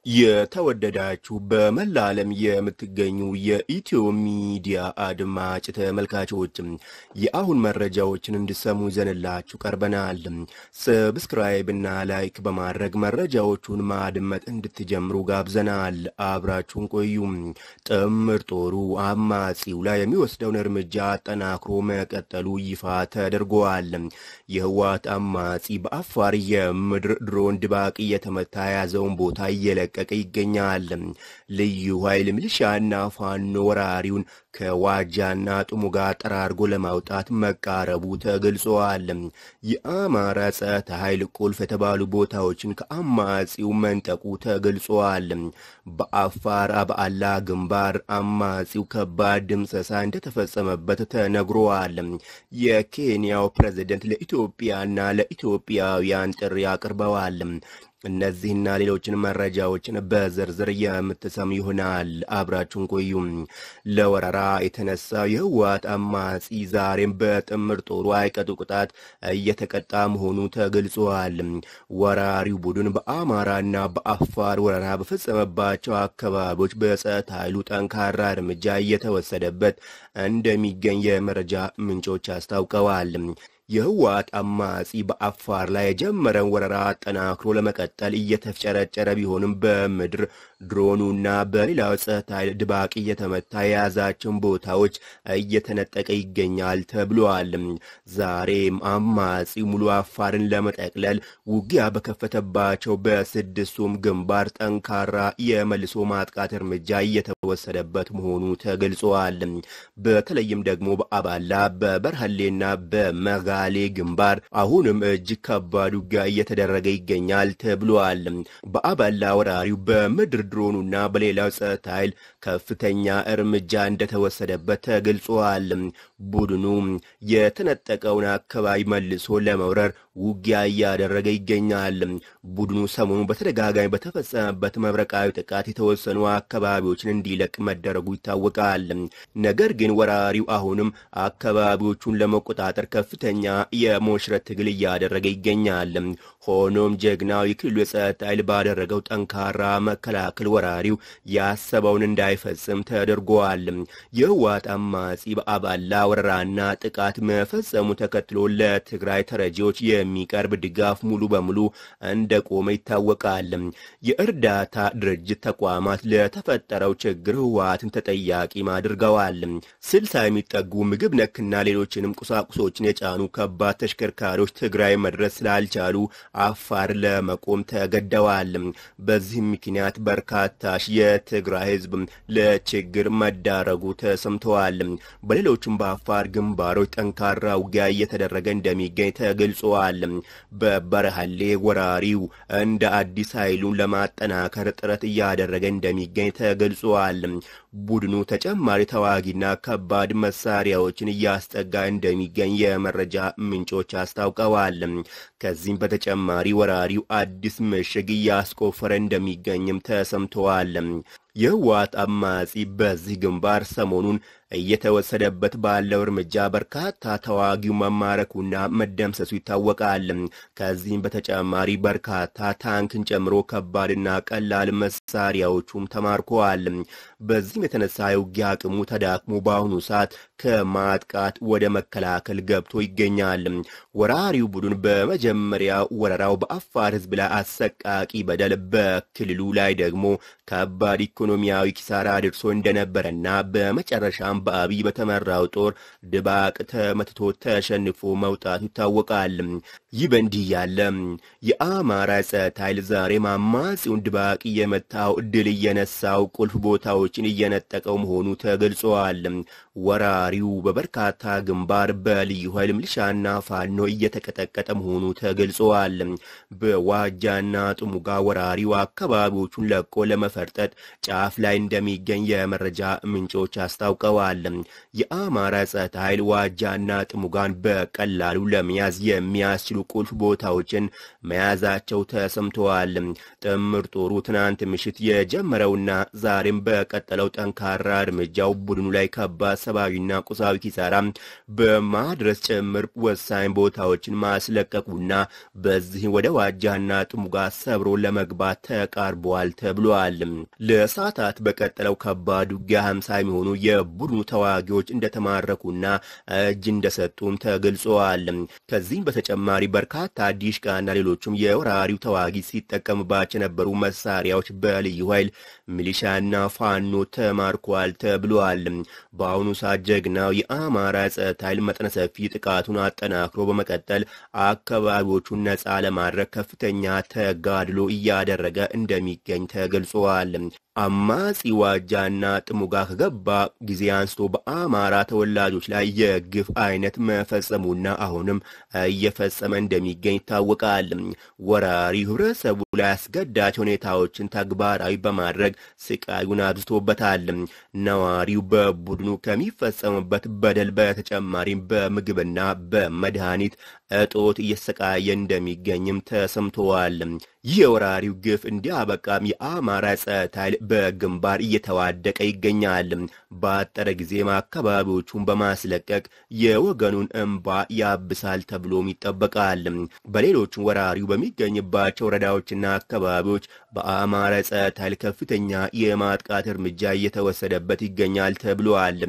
የተወደዳችሁ በመላ ዓለም የምትገኙ የኢትዮ ሚዲያ አድማጭ ተመልካቾችም የአሁን መረጃዎችን እንድሰሙ ይዘንላችሁ ቀርበናል። ሰብስክራይብ እና ላይክ በማድረግ መረጃዎቹን ማድመጥ እንድትጀምሩ ጋብዘናል። አብራችሁን ቆዩ። ጥምር ጦሩ አማጺው ላይ የሚወስደውን እርምጃ አጠናክሮ መቀጠሉ ይፋ ተደርጓል። የህወሓት አማጺ በአፋር የምድር ድሮን ድባቅ እየተመታ የያዘውን ቦታ እየለቀቀ ይገኛል። ልዩ ኃይል ሚሊሻና ፋኖ ወራሪውን ከዋጃና ጥሙጋ ጠራርጎ ለማውጣት መቃረቡ ተገልጿል። የአማራ ጸጥታ ኃይል ቁልፍ የተባሉ ቦታዎችን ከአማጺው መንጠቁ ተገልጿል። በአፋር አብዓላ ግንባር አማጺው ከባድ ድምሰሳ እንደተፈጸመበት ተነግሯል። የኬንያው ፕሬዝደንት ለኢትዮጵያና ለኢትዮጵያውያን ጥሪ አቅርበዋል። እነዚህና ሌሎችን መረጃዎችን በዝርዝር የምትሰሙ ይሆናል። አብራችሁን ቆዩ። ለወረራ የተነሳው የህወሓት አማጺ ዛሬም በጥምር ጦሩ አይቀጡ ቅጣት እየተቀጣ መሆኑ ተገልጿል። ወራሪው ቡድን በአማራና በአፋር ወረራ በፈጸመባቸው አካባቢዎች በጸጥታ ኃይሉ ጠንካራ እርምጃ እየተወሰደበት እንደሚገኝ የመረጃ ምንጮች አስታውቀዋል። የህወሓት አማጺ በአፋር ላይ የጀመረን ወረራ አጠናክሮ ለመቀጠል እየተፍጨረጨረ ቢሆንም በምድር ድሮኑና በሌላው ጸጥታ ኃይል ድባቅ እየተመታ የያዛቸውን ቦታዎች እየተነጠቀ ይገኛል ተብሏል። ዛሬም አማጺ ሙሉ አፋርን ለመጠቅለል ውጊያ በከፈተባቸው በስድስቱም ግንባር ጠንካራ የመልሶ ማጥቃት እርምጃ እየተወሰደበት መሆኑ ተገልጿል። በተለይም ደግሞ በአባላ በበርሃሌና በመጋ ሌ ግንባር አሁንም እጅግ ከባድ ውጊያ እየተደረገ ይገኛል ተብሏል። በአባላ ወራሪው በምድር ድሮኑና በሌላው ጸጥታ ኃይል ከፍተኛ እርምጃ እንደተወሰደበት ተገልጿል። ቡድኑ የተነጠቀውን አካባቢ መልሶ ለመውረር ውጊያ እያደረገ ይገኛል። ቡድኑ ሰሞኑ በተደጋጋሚ በተፈጸመበት መብረቃዊ ጥቃት የተወሰኑ አካባቢዎችን እንዲለቅ መደረጉ ይታወቃል። ነገር ግን ወራሪው አሁንም አካባቢዎቹን ለመቆጣጠር ከፍተኛ የሞሽረት ትግል እያደረገ ይገኛል። ሆኖም ጀግናው የክልሉ የጸጥታ ኃይል ባደረገው ጠንካራ መከላከል ወራሪው ያሰበውን እንዳይፈጽም ተደርጓል። የህወሓት አማጺ በአባላ ወረራና ጥቃት መፈጸሙ ተከትሎ ለትግራይ ተረጂዎች የሚቀርብ ድጋፍ ሙሉ በሙሉ እንደቆመ ይታወቃል። የእርዳታ ድርጅት ተቋማት ለተፈጠረው ችግር ህወሓትን ተጠያቂም አድርገዋል። ስልሳ የሚጠጉ ምግብ ነክና ሌሎችንም ቁሳቁሶችን የጫኑ ከባድ ተሽከርካሪዎች ትግራይ መድረስ ስላልቻሉ አፋር ለመቆም ተገደዋል። በዚህም ምክንያት በርካታ ሺህ የትግራይ ህዝብ ለችግር መዳረጉ ተሰምተዋል። በሌሎችም በአፋር ግንባሮች ጠንካራ ውጊያ እየተደረገ እንደሚገኝ ተገልጸዋል። በበረሃሌ ወራሪው እንደ አዲስ ኃይሉን ለማጠናከር ጥረት እያደረገ እንደሚገኝ ተገልጸዋል። ቡድኑ ተጨማሪ ተዋጊና ከባድ መሳሪያዎችን እያስጠጋ እንደሚገኝ የመረጃ ምንጮች አስታውቀዋል። ከዚህም በተጨማሪ ወራሪው አዲስ ምሽግ እያስቆፈረ እንደሚገኝም ተሰምተዋል። የህወሓት አማጺ በዚህ ግንባር ሰሞኑን እየተወሰደበት ባለው እርምጃ በርካታ ተዋጊው መማረኩና መደምሰሱ ይታወቃል። ከዚህም በተጨማሪ በርካታ ታንክን ጨምሮ ከባድና ቀላል መሳሪያዎቹም ተማርከዋል። በዚህም የተነሳ የውጊያ አቅሙ ተዳክሞ በአሁኑ ሰዓት ከማጥቃት ወደ መከላከል ገብቶ ይገኛል። ወራሪው ቡድን በመጀመሪያ ወረራው በአፋር ህዝብ ላይ አሰቃቂ በደል፣ በክልሉ ላይ ደግሞ ከባድ ኢኮኖሚያዊ ኪሳራ አድርሶ እንደነበረና በመጨረሻም በአብይ በተመራው ጦር ድባቅ ተመትቶ ተሸንፎ መውጣቱ ይታወቃል። ይህ በእንዲህ ያለ የአማራ ጸጥታ ኃይል ዛሬም አማጺውን ድባቅ እየመታው ድል እየነሳው ቁልፍ ቦታዎችን እየነጠቀው መሆኑ ተገልጿል። ወራሪው በበርካታ ግንባር በልዩ ኃይል ሚሊሻና ፋኖ እየተቀጠቀጠ መሆኑ ተገልጿል። በዋጃና ጥሙጋ ወራሪው አካባቢዎቹን ለቆ ለመፈርጠጥ ጫፍ ላይ እንደሚገኝ የመረጃ ምንጮች አስታውቀዋል። የአማራ ጸጥታ ኃይል ዋጃና ጥሙጋን በቀላሉ ለመያዝ የሚያስችሉ ቁልፍ ቦታዎችን መያዛቸው ተሰምተዋል። ጥምር ጦሩ ትናንት ምሽት የጀመረውና ዛሬም በቀጠለው ጠንካራ እርምጃው ቡድኑ ላይ ከባድ ሰብአዊና ቁሳዊ ኪሳራ በማድረስ ጭምር ወሳኝ ቦታዎችን ማስለቀቁና በዚህ ወደ ዋጃና ጥሙጋ ሰብሮ ለመግባት ተቃርቧል ተብሏል። ለሰዓታት በቀጠለው ከባድ ውጊያ ሀምሳ የሚሆኑ የቡድኑ ተዋጊዎች እንደተማረኩና እጅ እንደሰጡም ተገልጸዋል። ከዚህም በተጨማሪ በርካታ ዲሽቃና ሌሎቹም የወራሪው ተዋጊ ሲጠቀምባቸው የነበሩ መሳሪያዎች በልዩ ኃይል ሚሊሻና ፋኖ ተማርኳል ተብሏል። በአሁኑ ሰዓት ጀግናው የአማራ ጸጥታ ኃይል መጠነ ሰፊ ጥቃቱን አጠናክሮ በመቀጠል አካባቢዎቹን ነፃ ለማድረግ ከፍተኛ ተጋድሎ እያደረገ እንደሚገኝ ተገልጿል። አማጺ ዋጃና ጥሙጋ ከገባ ጊዜ አንስቶ በአማራ ተወላጆች ላይ የግፍ አይነት መፈጸሙና አሁንም እየፈጸመ እንደሚገኝ ይታወቃል። ወራሪው ህብረተሰቡ ላይ አስገዳጅ ሁኔታዎችን ተግባራዊ በማድረግ ስቃዩን አብዝቶበታል። ነዋሪው በቡድኑ ከሚፈጸምበት በደል በተጨማሪም በምግብና በመድኃኒት እጦት እየተሰቃየ እንደሚገኝም ተሰምተዋል። ይህ የወራሪው ግፍ እንዲያበቃም የአማራ ጸጥታ ኃይል በግንባር እየተዋደቀ ይገኛል። በአጠረ ጊዜም አካባቢዎቹን በማስለቀቅ የወገኑን እንባ ያብሳል ተብሎም ይጠበቃል። በሌሎችም ወራሪው በሚገኝባቸው ወረዳዎችና አካባቢዎች በአማራ ጸጥታ ኃይል ከፍተኛ የማጥቃት እርምጃ እየተወሰደበት ይገኛል ተብሏል።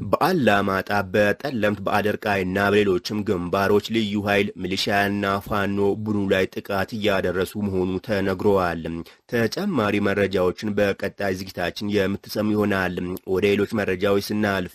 በአላማጣ፣ በጠለምት፣ በአደርቃይና በሌሎችም ግንባሮች ልዩ ኃይል ሚሊሻያና ፋኖ ቡድኑ ላይ ጥቃት እያደረሱ መሆኑ ተነግረዋል። ተጨማሪ መረጃዎችን በቀጣይ ዝግጅታችን የምትሰሙ ይሆናል። ወደ ሌሎች መረጃዎች ስናልፍ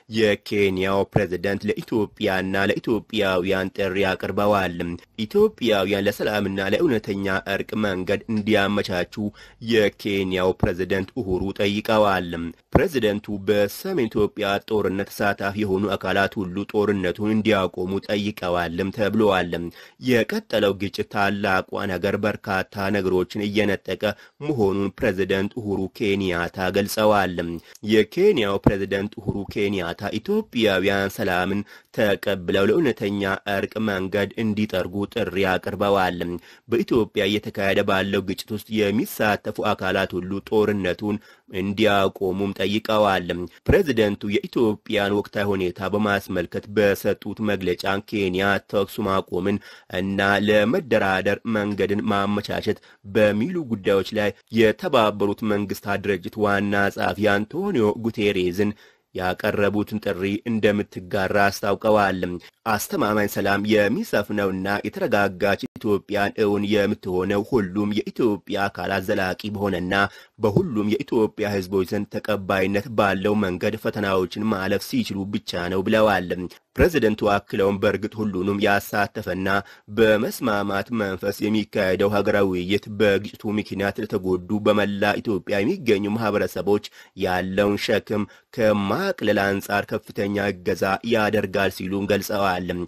የኬንያው ፕሬዝደንት ለኢትዮጵያና ለኢትዮጵያውያን ጥሪ አቅርበዋል። ኢትዮጵያውያን ለሰላምና ለእውነተኛ እርቅ መንገድ እንዲያመቻቹ የኬንያው ፕሬዝደንት ኡሁሩ ጠይቀዋል። ፕሬዝደንቱ በሰሜን ኢትዮጵያ ጦርነት ተሳታፊ የሆኑ አካላት ሁሉ ጦርነቱን እንዲያቆሙ ጠይቀዋልም ተብለዋል። የቀጠለው ግጭት ታላቋን ሀገር በርካታ ነገሮችን እየነጠቀ መሆኑን ፕሬዝደንት ኡሁሩ ኬንያታ ገልጸዋል። የኬንያው ፕሬዝደንት ኡሁሩ ኬንያታ ኢትዮጵያውያን ሰላምን ተቀብለው ለእውነተኛ እርቅ መንገድ እንዲጠርጉ ጥሪ አቅርበዋል። በኢትዮጵያ እየተካሄደ ባለው ግጭት ውስጥ የሚሳተፉ አካላት ሁሉ ጦርነቱን እንዲያቆሙም ጠይቀዋል። ፕሬዝደንቱ የኢትዮጵያን ወቅታዊ ሁኔታ በማስመልከት በሰጡት መግለጫ ኬንያ ተኩስ ማቆምን እና ለመደራደር መንገድን ማመቻቸት በሚሉ ጉዳዮች ላይ የተባበሩት መንግስታት ድርጅት ዋና ጸሐፊ አንቶኒዮ ጉቴሬዝን ያቀረቡትን ጥሪ እንደምትጋራ አስታውቀዋል። አስተማማኝ ሰላም የሚሰፍነውና የተረጋጋች ኢትዮጵያን እውን የምትሆነው ሁሉም የኢትዮጵያ አካላት ዘላቂ በሆነና በሁሉም የኢትዮጵያ ሕዝቦች ዘንድ ተቀባይነት ባለው መንገድ ፈተናዎችን ማለፍ ሲችሉ ብቻ ነው ብለዋል። ፕሬዝደንቱ አክለውም በእርግጥ ሁሉንም ያሳተፈና በመስማማት መንፈስ የሚካሄደው ሀገራዊ ውይይት በግጭቱ ምክንያት ለተጎዱ በመላ ኢትዮጵያ የሚገኙ ማህበረሰቦች ያለውን ሸክም ከማቅለል አንጻር ከፍተኛ እገዛ ያደርጋል ሲሉም ገልጸዋል።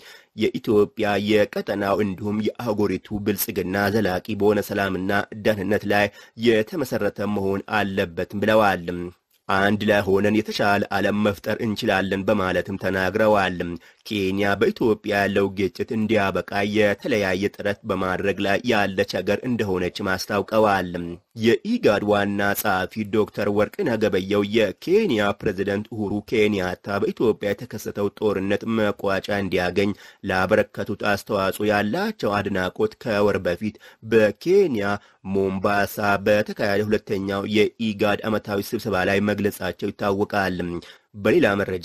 የኢትዮጵያ የቀጠናው እንዲሁም የአህጉሪቱ ብልጽግና ዘላቂ በሆነ ሰላምና ደህንነት ላይ የተመሰረተ መሆን አለበትም ብለዋል። አንድ ላይ ሆነን የተሻለ ዓለም መፍጠር እንችላለን በማለትም ተናግረዋል። ኬንያ በኢትዮጵያ ያለው ግጭት እንዲያበቃ የተለያየ ጥረት በማድረግ ላይ ያለች ሀገር እንደሆነች ማስታውቀዋል። የኢጋድ ዋና ጸሐፊ ዶክተር ወርቅነህ ገበየሁ የኬንያ ፕሬዝደንት ኡሁሩ ኬንያታ በኢትዮጵያ የተከሰተው ጦርነት መቋጫ እንዲያገኝ ላበረከቱት አስተዋጽኦ ያላቸው አድናቆት ከወር በፊት በኬንያ ሞምባሳ በተካሄደ ሁለተኛው የኢጋድ ዓመታዊ ስብሰባ ላይ መግለጻቸው ይታወቃል። በሌላ መረጃ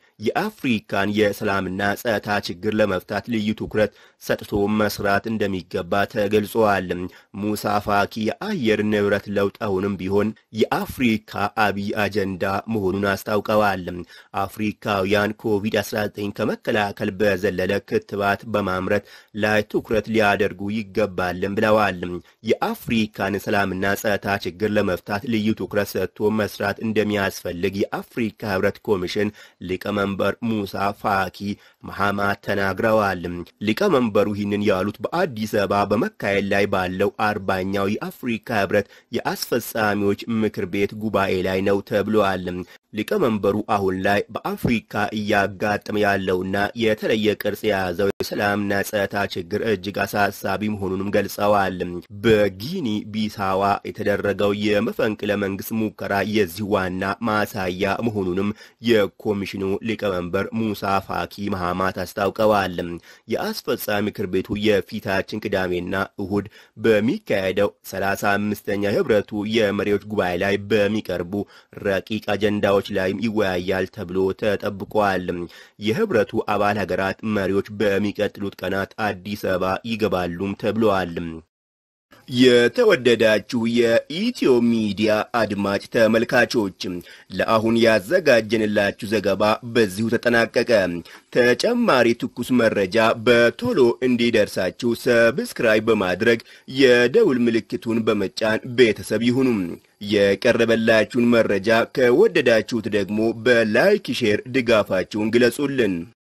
የአፍሪካን የሰላምና ጸጥታ ችግር ለመፍታት ልዩ ትኩረት ሰጥቶ መስራት እንደሚገባ ተገልጿል። ሙሳ ፋኪ የአየር ንብረት ለውጥ አሁንም ቢሆን የአፍሪካ አብይ አጀንዳ መሆኑን አስታውቀዋል። አፍሪካውያን ኮቪድ-19 ከመከላከል በዘለለ ክትባት በማምረት ላይ ትኩረት ሊያደርጉ ይገባልን ብለዋል። የአፍሪካን ሰላምና ጸጥታ ችግር ለመፍታት ልዩ ትኩረት ሰጥቶ መስራት እንደሚያስፈልግ የአፍሪካ ህብረት ህብረት ኮሚሽን ሊቀመንበር ሙሳ ፋኪ መሐማት ተናግረዋል። ሊቀመንበሩ ይህንን ያሉት በአዲስ አበባ በመካሄድ ላይ ባለው አርባኛው የአፍሪካ ህብረት የአስፈጻሚዎች ምክር ቤት ጉባኤ ላይ ነው ተብሏል። ሊቀመንበሩ አሁን ላይ በአፍሪካ እያጋጠመ ያለውና የተለየ ቅርጽ የያዘው የሰላምና ጸጥታ ችግር እጅግ አሳሳቢ መሆኑንም ገልጸዋል። በጊኒ ቢሳዋ የተደረገው የመፈንቅለ መንግስት ሙከራ የዚህ ዋና ማሳያ መሆኑንም የኮሚሽኑ ሊቀመንበር ሙሳ ፋኪ መሐማት አስታውቀዋል። የአስፈጻሚ ምክር ቤቱ የፊታችን ቅዳሜና እሁድ በሚካሄደው ሰላሳ አምስተኛ የህብረቱ የመሪዎች ጉባኤ ላይ በሚቀርቡ ረቂቅ አጀንዳዎች ላይም ይወያያል ተብሎ ተጠብቋል። የህብረቱ አባል ሀገራት መሪዎች በሚቀጥሉት ቀናት አዲስ አበባ ይገባሉም ተብለዋል። የተወደዳችሁ የኢትዮ ሚዲያ አድማጭ ተመልካቾች ለአሁን ያዘጋጀንላችሁ ዘገባ በዚሁ ተጠናቀቀ። ተጨማሪ ትኩስ መረጃ በቶሎ እንዲደርሳችሁ ሰብስክራይብ በማድረግ የደውል ምልክቱን በመጫን ቤተሰብ ይሁኑ። የቀረበላችሁን መረጃ ከወደዳችሁት ደግሞ በላይክ ሼር ድጋፋችሁን ግለጹልን።